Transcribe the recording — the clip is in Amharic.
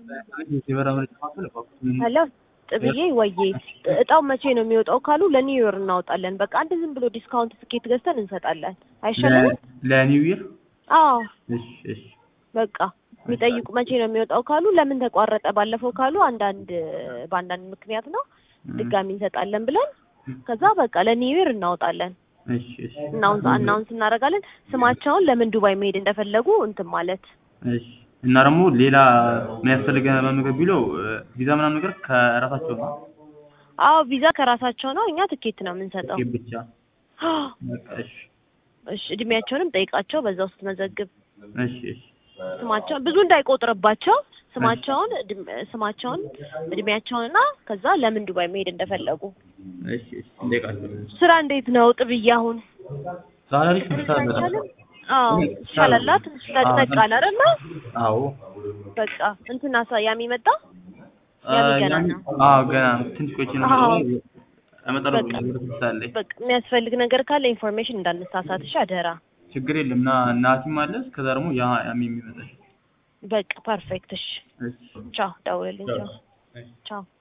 የበረራ ምርጫ ማዕከል እባክዎን ሄሎ ጥብዬ ወዬ እጣው መቼ ነው የሚወጣው ካሉ ለኒው ይር እናወጣለን። በቃ አንድ ዝም ብሎ ዲስካውንት ትኬት ገዝተን እንሰጣለን። አይሻልም? ለኒው ይር አዎ እሺ እሺ በቃ የሚጠይቁ መቼ ነው የሚወጣው ካሉ ለምን ተቋረጠ ባለፈው ካሉ አንዳንድ በአንዳንድ ምክንያት ነው ድጋሚ እንሰጣለን ብለን ከዛ በቃ ለኒው ይር እናወጣለን። እሺ እሺ እናውንስ አናውንስ እናደርጋለን። ስማቸውን ለምን ዱባይ መሄድ እንደፈለጉ እንትን ማለት እሺ እና ደግሞ ሌላ ምን ያስፈልገናል በምግብ ቢለው ቪዛ ምናምን ነገር ከራሳቸው ነው አዎ ቪዛ ከራሳቸው ነው። እኛ ትኬት ነው የምንሰጠው። ትኬት ብቻ በቃ እሺ እሺ እድሜያቸውንም ጠይቃቸው በዛው ስትመዘግብ እሺ እሺ ስማቸውን ብዙ እንዳይቆጥርባቸው ስማቸውን እድም- ስማቸውን እድሜያቸውንና ከዛ ለምን ዱባይ መሄድ እንደፈለጉ እሺ እሺ እንጠይቃለን ስራ እንዴት ነው ጥብዬ አሁን ዛሬ አሪፍ ነው ሰዓት በጣም አይቻልም አዎ ይሻላላ ትንሽ ለቅለቅ አለ አይደለ አዎ በቃ እንትና ሳያሚ መጣ ያሚ ገና ነው አዎ ገና ትንሽ ቆይቼ ነው አዎ። እመጣለሁ በቃ። ብዬ ወደ ሰዓት ላይ በቃ የሚያስፈልግ ነገር ካለ ኢንፎርሜሽን እንዳንሳሳትሽ አደራ ችግር የለም እና እናቲም አለ ከዛ ደግሞ ያ ያሚ የሚመጣሽ በቃ ፐርፌክት እሺ እሺ ቻው ደውልልኝ ቻው ቻው